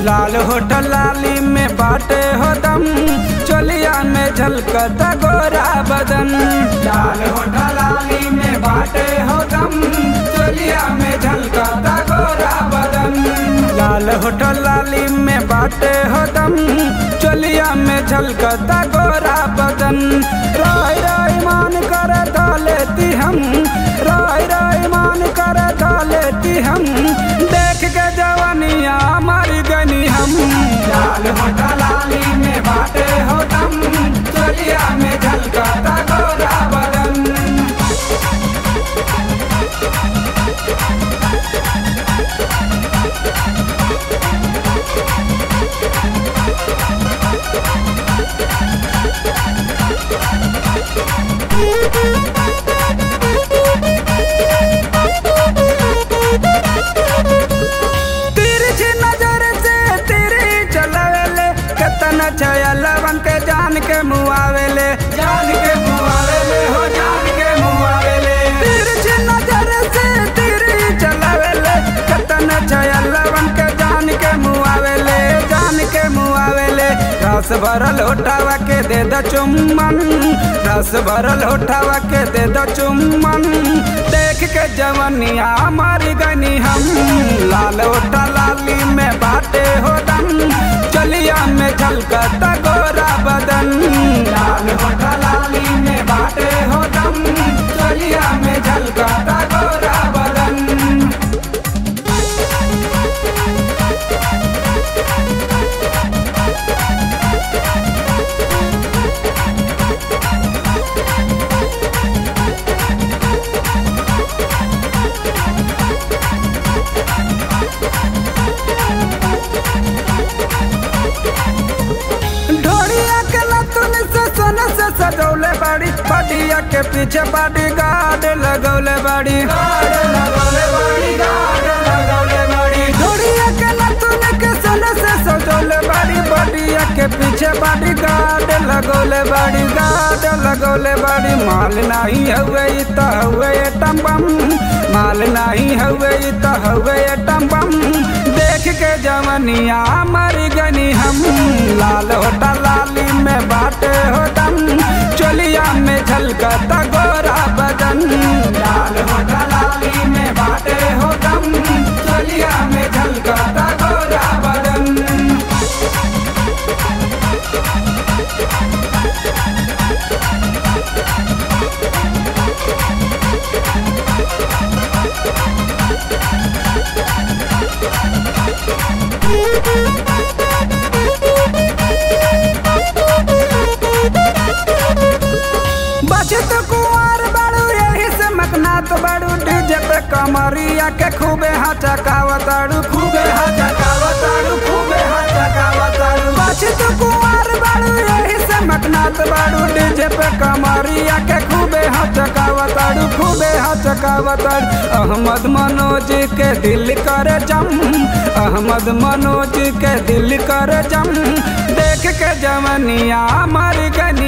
लाल hotel लाली में बाटे हो दम चोलिया में झलकता गोरा बदन लाल होटल लाली में बाटे हो दम चोलिया में झलकता गोरा बदन लाल होटल लाली में बाटे हो दम चोलिया में झलकता गोरा बदन राय राय मान कर लेती हम राय राय मान कर लेती हम देख के जवानिया मर गनी हम लाल होटा लाली में बाटे हो दम चोलिया में झलकता गोरा बदन तिरछी नजर से तेरी चलावेले केतना छया लवन के जान के मुआवेले जान के मुआवेले हो जान के मुआवेले तिरछी नजर से तेरी चलावेले केतना छया लवन के जान के मुआवेले जान के मुआवेले रस भरल उठावा के दे द चुम्बन रस भरल उठावा के दे द चुम्बन देख के जवनिया मर गनी हम लाल ओटा लाली में बाटे हो दम चलिया में झलकता गोरा बदन लाल ओटा लाली में बाटे हो दम चलिया में झलकता गोरा बदन ढोड़िया के लतुन से सोने से सजौले बाड़ी बडिया के पीछे बॉडी गार्ड लगौले बाड़ी ढोड़िया के लतुन के सोने से सजौले बाड़ी बडिया के पीछे बॉडी गार्ड लगौले बाड़ी गार्ड लगौले बाड़ी माल नहीं हवे इ त हवे एटम बम माल नहीं हवे इ त हवे एटम बम देख के जवनिया मर गनी हम लाल होटा लाली में बाटे हो दम चोलिया में झलकता गोरा बदन लाल होटा लाली में बाटे हो दम चोलिया में झलकता गोरा बदन बचत कुंवर बड़ू यही से मकनात बड़ू डीजे पे कमरिया के खूबे हचकावताड़ू खूबे हचकावताड़ू खूबे हचकावताड़ू बचत कुंवर बड़ू यही से मकनात बड़ू डीजे पे कमरिया के खूबे हचकावताड़ू खूबे हचकावताड़ू अहमद मनोज के दिल करे जम अहमद मनोज के दिल करे जम देख के जवनिया मर गनी